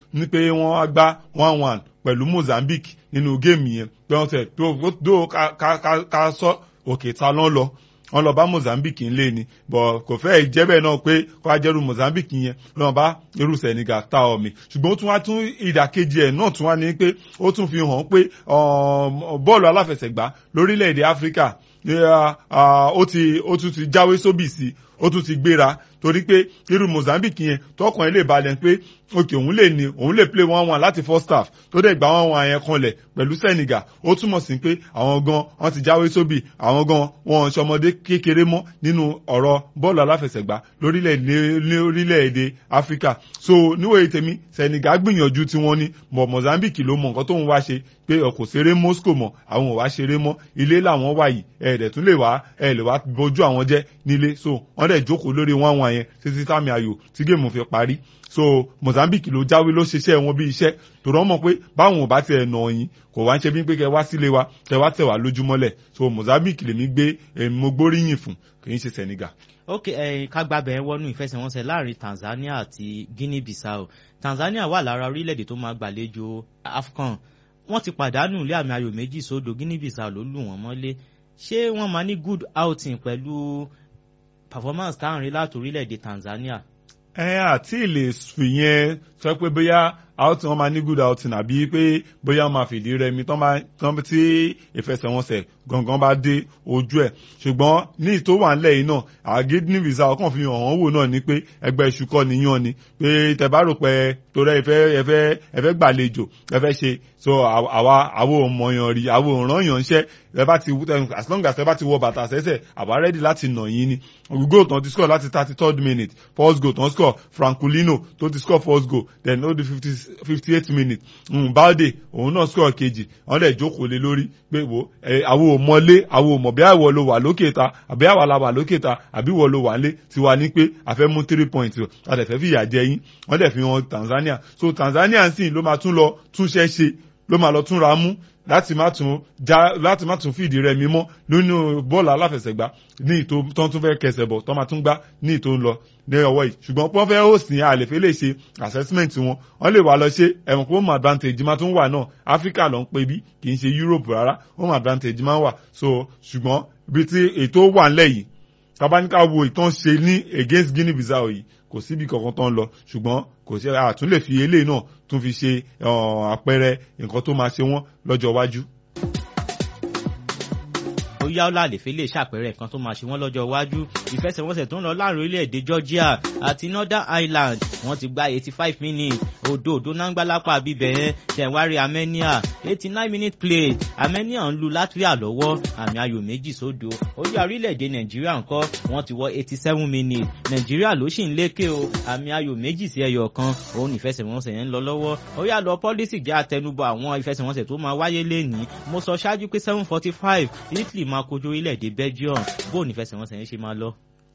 ní pé wọ́n á gbá one one pẹ̀lú Mozambique nínú géèmù yẹn pé wọ́n tẹ̀ tó ká sọ òkè ta lọ́n lọ wọ́n lọ bá Mozambique ń lé ni bọ̀ kò fẹ́ jẹ́ bẹ́ẹ̀ náà pé kó a jẹ́rú Mozambique yẹn lọ́n bá irú Senegal ta ọ̀mì ṣùgbọ́n ó tún wá tún ìdàkejì ẹ̀ náà tún wá ní pé ó tún fi hàn pé bọ́ọ̀lù aláfẹsẹ̀gbá lórílẹ̀‐èdè Áfíríkà ó ti ó tún ti jáwé sóbì sí ó tún ti gbéra torí pé irú Mozambique yẹn tọkàn ilé balẹ̀ pé òkè òun lè ní òun lè play one one láti first half tó dẹ̀ gba one one yẹn kanlẹ̀ pẹ̀lú Senegal ó túmọ̀ sí pé àwọn gan wọ́n ti jáwé sóbì àwọn gan wọn ṣọmọdé kékeré mọ́ nínú ọ̀rọ̀ bọ́ọ̀lù aláfẹsẹ̀gbá lórílẹ̀‐èdè Áfíríkà so níwòye tèmi Senegal gbìyànjú tí wọ́n ní mọ̀ Mozambique ló mọ nǹkan tóun wá ṣe pé ọkọ̀ ṣeré Moscow mọ̀ àwọn ò wá ṣeré mọ́ ilé làwọn wà yìí ẹ̀ẹ́dẹ̀ tún lè wá ẹ̀ lè wá bójú àwọn jẹ́ nílé so wọ́n dẹ̀ jókòó lórí one one yẹn títí táàmì ayò tí géèmù fi parí so Mozambique ló jáwé ló ṣiṣẹ́ wọn bí iṣẹ́ tó rọ́ mọ̀ pé báwọn ò bá tiẹ̀ nà yín kò wá ń ṣe bí pé kẹ wá sílé wa kẹ wá tẹ̀ wá lójúmọ́lẹ̀ so Mozambique lèmi gbé mo gbóríyìn fún kì í ṣe Senegal. ok ẹyin ká gbàbẹ̀ wọnú ìfẹsẹ̀wọnsẹ̀ láàrin Tanzania àti Guinea Bissau Tanzania wà lára orílẹ̀-èdè tó máa gbàlejò AFCON wọ́n ti pàdánù ilé àmì ayò méjì sódò Guinea Bissau ló lù wọ́n mọ́lé ṣé wọ́n máa ní good outing pẹ̀lú performance táàrin láti orílẹ̀-èdè Tanzania. ẹ àti lè fìyẹn sọ pé bóyá outing wọn máa ní good outing àbí pé bóyá wọn máa fìdí rẹmi tán tí ìfẹsẹ̀wọnsẹ̀ gangan bá dé ojú ẹ̀ ṣùgbọ́n ní ìtò wà ńlẹ̀ yìí náà àgídí visa ọkàn fi hàn wọ́n wò náà ni pé ẹgbẹ́ iṣu kọ́ nìyàn ni pé tẹ́ bá rò pé torí ẹ̀fẹ́ ẹ̀fẹ́ ẹ̀fẹ́ gbàlejò ẹ̀fẹ́ ṣe so àwa àwo òmọyàn rí àwo òràn yàn ń ṣẹ́ ẹ bá ti as long as ẹ bá ti wọ bàtà sẹ́sẹ̀ àwa rẹ́dí láti nà yín ni goal tán ti score láti thirty third minute first goal tán score Francolino tó ti score first goal then ó di fifty fifty eight minute Balde òun náà score kejì wọ́n dẹ̀ jókòó lé lórí pé wo àwo òmọlé àwo òmọ̀ bí àwọ̀ ló wà lókè ta àbí àwa la wà lókè ta àbí wọ̀ ló wà lé tiwa ní pé a fẹ́ mú three points a dẹ̀ fẹ́ fìyà jẹ yín wọ́n dẹ̀ fi hàn Tanzania so Tanzania sì ló máa tún lọ túnṣẹ́ ṣe ló máa lọ túnra mú láti má tún já láti má tún fìdí rẹ̀ mímọ́ nínú bọ́ọ̀lù aláfẹsẹ̀gbá ní ìtò tó tún fẹ́ kẹsẹ̀ bọ̀ tó máa tún gbá ní ìtò ń lọ ní ọwọ́ yìí ṣùgbọ́n pọ́n fẹ́ host ní àlèfé lè ṣe assessment wọn wọ́n lè wá lọ ṣe ẹ̀wọ̀n pé home advantage máa tún wà náà Africa ló ń pè bí kì í ṣe Europe rárá home advantage máa wà so ṣùgbọ́n bí ti ètò wà ńlẹ̀ yìí tabaníkà wo ìtàn ṣe ní against Guinea Bissau yìí kò síbi kankan tó ń lọ ṣùgbọ́n kò sí àtún lè fi eléyìí náà tún fi ṣe àpẹẹrẹ nǹkan tó máa ṣe wọ́n lọ́jọ́ iwájú. ó yá ó láàlè fẹ́ lè ṣàpẹẹrẹ nǹkan tó máa ṣe wọ́n lọ́jọ́ iwájú ìfẹsẹ̀wọnsẹ̀ tó ń lọ láàrin orílẹ̀-èdè Georgia àti Northern Ireland wọ́n ti gba eighty five minutes odò odò náńgbá lápá bíbẹ̀ yẹn tẹ̀wárí Armenia eighty nine minute play Armenia ń lu Latvia lọ́wọ́ àmì ayò méjì sódò ó yá orílẹ̀-èdè Nàìjíríà ńkọ́ wọ́n ti wọ eighty seven minutes Nàìjíríà ló sì ń lékè o àmì ayò méjì sí ẹyọ kan òun ìfẹsẹ̀wọnsẹ̀ yẹn ń lọ lọ́wọ́ ó yá lọ pọ́lísì jẹ́ àtẹnubọ̀ àwọn ìfẹsẹ̀wọnsẹ̀ tó máa wáyé lẹ́nìí mo sọ ṣáájú pé seven forty five Italy máa kojú orílẹ̀-èdè Belgium bóun ìfẹsẹ̀wọnsẹ̀ yẹn ṣe máa lọ.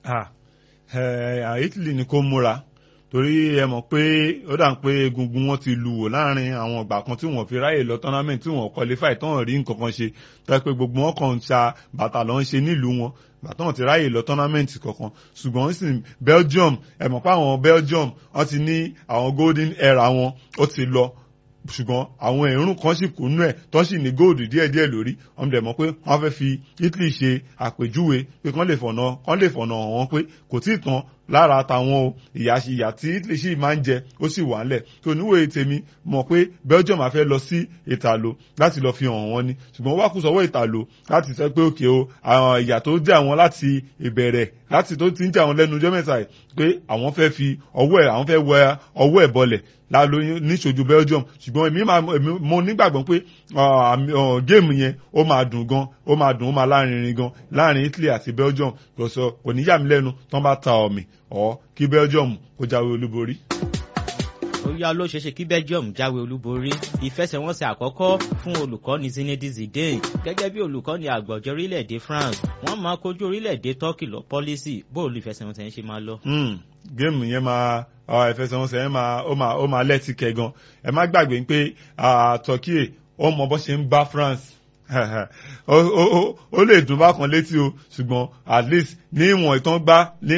Italy ni kó múra torí ẹ mọ̀ pé ó dà ń pé egungun wọn ti lu wò láàrin àwọn ìgbà kan tí wọ́n fi ráyè lọ tournament tí wọ́n qualify tán rí nǹkan kan ṣe tó pé gbogbo wọn kàn ń ṣa bàtà lọ ń ṣe nílùú wọn bàtà wọn ti ráyè lọ tournament kankan ṣùgbọ́n sì Belgium ẹ mọ̀ pé àwọn Belgium wọ́n ti ní àwọn golden era wọn ó ti lọ ṣùgbọ́n àwọn èrún kan sì kúnú ẹ̀ tó sì ní góòdù díẹ̀díẹ̀ lórí wọ́n dẹ̀ mọ̀ pé wọ́n fẹ́ fi Italy ṣe àpèjúwe pé kán lè fọ̀nà kán lè fọ̀nà hàn wọ́n pé kò tí ì tán lára àtàwọn ìyà ìyà tí Italy sì máa ń jẹ ó sì wà ńlẹ̀ tó níwèé tèmi mọ̀ pé Belgium á fẹ́ lọ sí ìtàló láti lọ fi hàn wọ́n ni ṣùgbọ́n wá kù sọ́wọ́ ìtàló láti sọ pé òkè o àwọn ìyà tó jẹ́ àwọn láti ìbẹ̀rẹ̀ láti tó ti ń jẹ́ àwọn lẹ́nu ọjọ́ mẹ́ta yìí pé àwọn fẹ́ fi ọwọ́ ẹ̀ àwọn fẹ́ wẹ ọwọ́ ẹ̀ bọlẹ̀ lálóyún níṣojú Belgium ṣùgbọ́n èmi máa mo nígbàgbọ́ pé géèmù yẹn ó máa dùn gan ó máa dùn ó máa lárinrin gan láàrin Italy àti Belgium kò sọ kò ní yà mí lẹ́nu tán bá ta ọ̀mì ọ̀ kí Belgium kó jáwé olúborí ó yá ló ṣeéṣe kí Belgium jáwé olúborí ìfẹsẹ̀wọnsẹ̀ àkọ́kọ́ fún olùkọ́ni Zinedine Zidane gẹ́gẹ́ bí olùkọ́ni àgbọ̀jọ́ orílẹ̀-èdè France wọ́n máa kojú orílẹ̀-èdè Turkey lọ pọ́lísì bóòlù ìfẹsẹ̀wọnsẹ̀ yẹn ṣe máa lọ. géèmù yẹn máa ìfẹsẹ̀wọnsẹ̀ yẹn máa ó máa ó máa lẹ́tì kẹ́ gan ẹ má gbàgbé pé Turkey ó mọ bó ṣe ń bá France ó lè dùn bákan létí o ṣùgbọ́n at least ní ìwọ̀n ìtàn gbá ní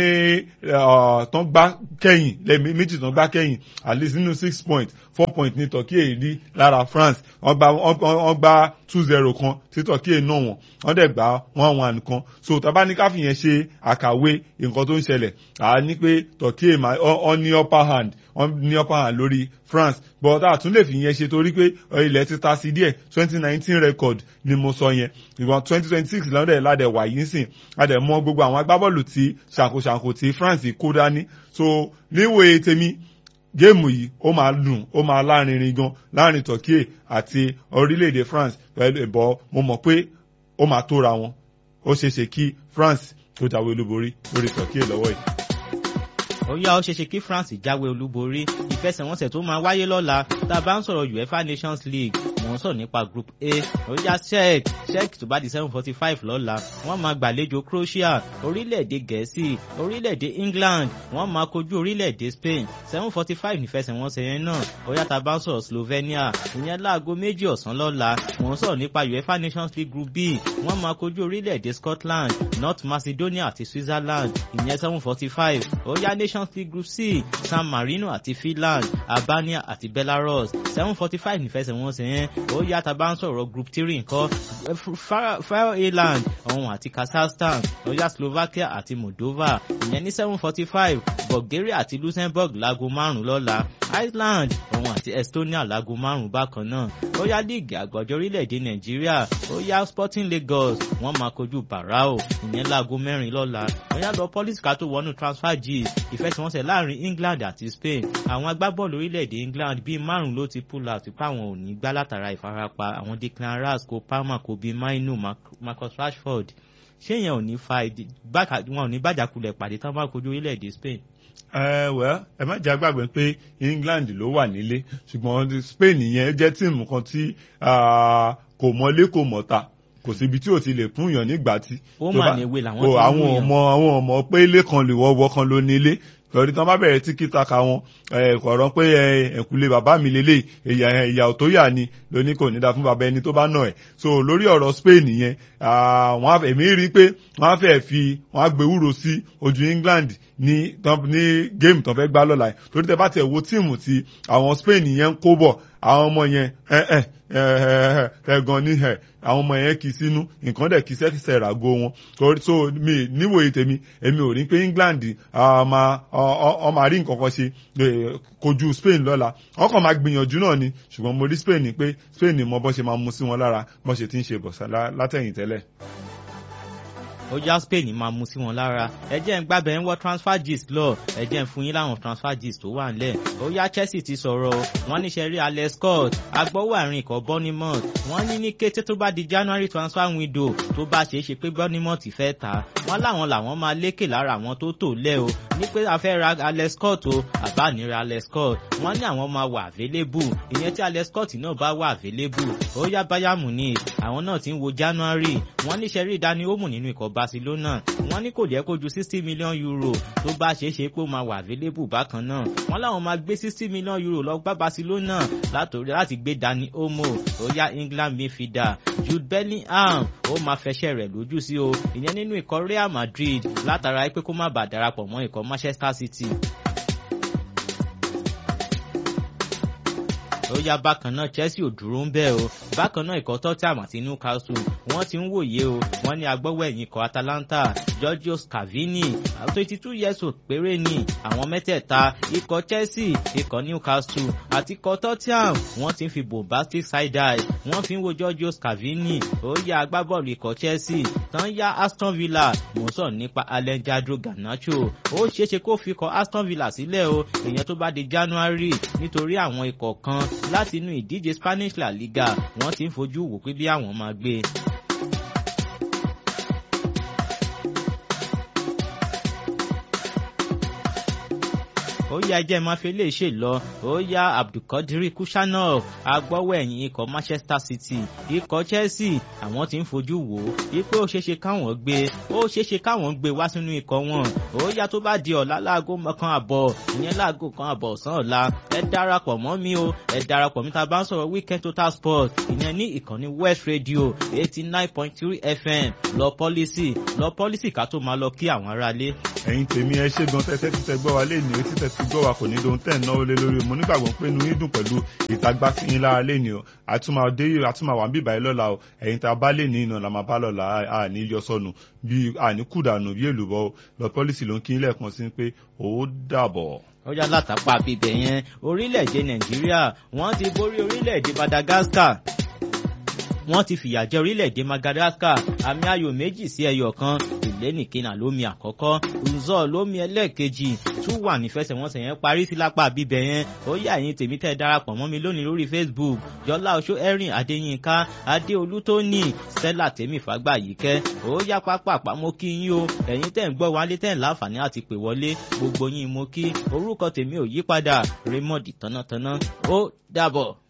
tán gbá kẹ́yìn lẹ́mí méjì tán gbá kẹ́yìn at least nínú six point four point ní Turkey èrí lára France wọ́n gbá two zero kan tí Turkey náà wọ̀n wọ́n dẹ̀ gbá one one kan so tàbá ní káfí yẹn ṣe àkàwé nǹkan tó ń ṣẹlẹ̀ à ní pé Turkey ọ ní upper hand wọ́n ní upper hand lórí France but a tún lè fi yẹn ṣe torí pé ilẹ̀ ti ta sí díẹ̀ twenty nineteen record ni mo sọ yẹn ìwọ̀n twenty twenty six lọ́dẹ̀ ládẹ̀ wà yìí sìn adẹ̀ mọ gbogbo àwọn agbábọ́ọ̀lù tí ṣàkóṣàkó tí France kó dání so níwòye tèmi géèmù yìí ó máa dùn ó máa lárinrin gan láàrin Turkey àti orílẹ̀-èdè France pẹ̀lú ìbọ̀ mo mọ̀ pé ó máa tóra wọn ó ṣeé ṣe kí France tó jáwé olúborí lórí Turkey lọ́wọ́ yìí ó yá ó ṣeéṣe kí France jáwé olúborí ìfẹsẹ̀wọnsẹ̀ tó máa wáyé lọ́la tá a bá ń sọ̀rọ̀ UEFA Nations League mò ń sọ̀rọ̀ nípa Group A ó yá Czech Czech tó bá di seven forty five lọ́la wọ́n máa gbàlejò Croatia orílẹ̀-èdè Gẹ̀ẹ́sì orílẹ̀-èdè England wọ́n máa kojú orílẹ̀-èdè Spain seven forty five nífẹsẹ̀wọnsẹ̀ yẹn náà ó yá tá a bá ń sọ̀rọ̀ Slovenia ìyẹn láago méjì ọ̀sán lọ́la mò ń sọ̀rọ̀ nípa UEFA Nations League Group B wọ́n máa kojú orílẹ̀-èdè Scotland North Macedonia àti Switzerland ìyẹn seven forty five ó yá Nations League Group C San Marino àti Finland Albania àti Belarus seven forty five nífẹsẹ̀wọnsẹ̀ yẹn ó yá tá a bá ń sọ̀rọ̀ Group three nǹkan Faroe Island ọ̀hún àti Kazakhstan ó yá Slovakia àti Moldova ìyẹn ní seven forty five Bulgaria àti Luxembourg láago márùn-ún lọ́la Iceland ọ̀hún àti Estonia láago márùn-ún bákan náà ó yá líìgì àgbọ̀jọ́ orílẹ̀-èdè Nàìjíríà ó yá Sporting Lagos wọ́n máa kojú Barao ìyẹn láago mẹ́rin lọ́la ó yá lọ police ká tó wọnú transfer gist ìfẹsẹ̀wọnsẹ̀ láàrin England àti Spain àwọn agbábọ́ọ̀lù orílẹ̀-èdè England bíi márùn ló ti pull out pé àwọn ò ní gbá látara ìfarapa àwọn Declan Rice Cole Palmer Kobe Mainu Marcus Rashford ṣé yẹn ò ní fa wọn ò ní bàjàkulẹ̀ pàdé tán bá kojú orílẹ̀-èdè Spain ẹ wẹ ẹ má jẹ́ àgbàgbé pé England ló wà nílé ṣùgbọ́n Spain yẹn jẹ́ tíìmù kan tí kò mọlé kò mọ̀ta kò síbi tí ò ti lè fún yàn nígbà tí. ó mà ní ewé làwọn ti ń àwọn ọmọ àwọn ọmọ pé ilé kan lè wọ́wọ́ kan ló nílé lórí tí wọ́n bá bẹ̀rẹ̀ tí kìtàkà wọn kọ̀ọ̀rọ̀ pé ẹ̀kúlé bàbá mi lélẹ̀ ìyà tó yà ni lóní kò ní da fún bàbá ẹni tó bá nà ẹ̀ so lórí ọ̀rọ̀ Spain yẹn wọ́n èmi rí i pé wọ́n á fẹ́ fi wọ́n á gbé wúro sí ojú England ní ní géèmù tó fẹ́ gbá lọ́la yìí torí tẹ bá tẹ̀ wo tíìmù tí àwọn Spain yẹn ń kó bọ̀ àwọn ọmọ yẹn ẹ̀gàn ní ẹ̀ àwọn ọmọ yẹn kì í sínú nǹkan dẹ̀ kì í sẹ́kìsẹ̀ ràgó wọn so mi níwòye tèmi èmi ò rí pé England ọmọ àrí nǹkan kan ṣe kojú Spain lọ́la wọ́n kàn máa gbìyànjú náà ni ṣùgbọ́n mo rí Spain ni pé Spain mọ bọ́ ṣe máa mú sí wọn lára bọ́ ṣe ti ń ṣe bọ̀sà látẹ̀yìn tẹ́lẹ̀ ó já Spain máa mú sí wọn lára ẹ jẹ́ ń gbábẹ́ ń wọ́ transfer gist lọ ẹ jẹ́ ń fún yín láwọn transfer gist tó wà nílẹ̀ ó yá Chelsea ti sọ̀rọ̀ wọ́n níṣẹ́ rí Alex Scott agbọ́wọ́ àárín ikọ̀ Bournemouth wọ́n ní ní kété tó bá di January transfer window tó bá ṣeé ṣe pé Bournemouth fẹ́ ta wọ́n láwọn làwọn máa lékè lára àwọn tó tò lẹ́ o ní pé a fẹ́ ra Alex Scott o àbá ní ra Alex Scott wọ́n ní àwọn máa wà available ìyẹn tí Alex Scott náà bá wà available ó yá Bayern Munich àwọn náà ti ń wo January wọ́n níṣẹ́ rí Dani Olmo nínú ikọ̀ Barcelona wọ́n ní kò jẹ́ kó ju sixty million euro tó bá ṣeé ṣe pé ó máa wà available bákan náà wọ́n láwọn máa gbé sixty million euro lọ gbá Barcelona látòrí láti gbé Dani Olmo ó yá England midfielder Jude Bellingham ó máa fẹsẹ̀ rẹ̀ lójú sí o ìyẹn nínú ikọ̀ Real Madrid látara pé kó má bàa darapọ̀ mọ́ ikọ̀ Manchester City. ó yá bákan náà Chelsea ò dúró ń bẹ́ẹ̀ o bákan náà ikọ̀ Tottenham àti Newcastle wọ́n ti ń wòye o wọ́n ní agbọ́wọ́ ẹ̀yìn ikọ̀ Atalanta Giorgio Scavini twenty two years old péré ni àwọn mẹ́tẹ̀ẹ̀ta ikọ̀ Chelsea ikọ̀ Newcastle àti ikọ̀ Tottenham wọ́n ti ń fi bombastic side eye wọ́n fi ń wo Giorgio Scavini ó yá agbábọ́ọ̀lù ikọ̀ Chelsea tán yá Aston Villa mò ń sọ̀rọ̀ nípa Alejandro Garnacho ó ṣeéṣe kó fi ikọ̀ Aston Villa sílẹ̀ o ìyẹn tó bá di January nítorí àwọn ikọ̀ kan láti inú ìdíje Spanish La Liga wọ́n ti ń fojú wò pé bí àwọn máa gbé. ó ó yá ẹjẹ́ máa fi lè ṣe lọ ó yá abdulkadir kushanov agbọ́wọ́ ẹ̀yìn ikọ̀ manchester city ikọ̀ chelsea àwọn ti ń fojú wò ó wípé ó ṣeéṣe káwọn gbé ó ṣeéṣe káwọn gbé wá sínú ikọ̀ wọn ó yá tó bá di ọ̀la láago kan àbọ̀ ìyẹn láago kan àbọ̀ ọ̀sán ọ̀la ẹ darapọ̀ mọ́ mi o ẹ darapọ̀ mi ta bá ń sọ̀rọ̀ weekend total sport ìyẹn ní ìkànnì west radio eighty nine point three fm lọ pọ́lísì lọ pọ́lísì ká tó máa lọ kí àwọn aráalé. ẹ̀yin tèmi ẹ ṣe gan tẹ́tẹ́ títẹ gbọ́ wa lé ní etí tẹ́tí gbọ́ wa kò ní dohun tẹ́ ẹ̀ náwó lé lórí mo nígbàgbọ́ pé inú yín dùn pẹ̀lú ìtagbá sí yín lára lé ní o àtúmọ̀ dé àtúmọ̀ wà ń bíbà yín lọ́la o ẹ̀yin tá a bá lè ní iná la máa bá lọ́la a ní yọ sọnù bí a ní kùdànù bí èlùbọ́ lọ pọ́lísì ló ń kí lẹ́ẹ̀kan sí pé ó dàbọ̀ ó yá látàpá bíbẹ̀ yẹn orílẹ̀-èdè nàìjíríà wọ́n ti borí orílẹ̀-èdè madagascar wọ́n ti fìyà jẹ orílẹ̀-èdè madagascar àmì ayò méjì sí ẹyọ kan ìlénìkínà lómi àkọ́kọ́ nzọ́ lómi ẹlẹ́ẹ̀kejì tún wà nífẹsẹ̀wọnsẹ̀ yẹn parí sí lápá bíbẹ̀ yẹn ó yá ẹ̀yin tèmi tẹ́ darapọ̀ mọ́ mi lónìí lórí facebook jọlá oṣó erin adéyínká adéolú tóní stella tèmi fàgbà yìí kẹ́ ó yá pápá àpamọ́ kí yín o ẹ̀yin tẹ́ ń gbọ́ wálé tẹ́ ń láǹfààní àti pè wọlé gbogbo yín mo kí orúkọ tèmi ò yípadà raymond tánátáná ó dàbọ̀.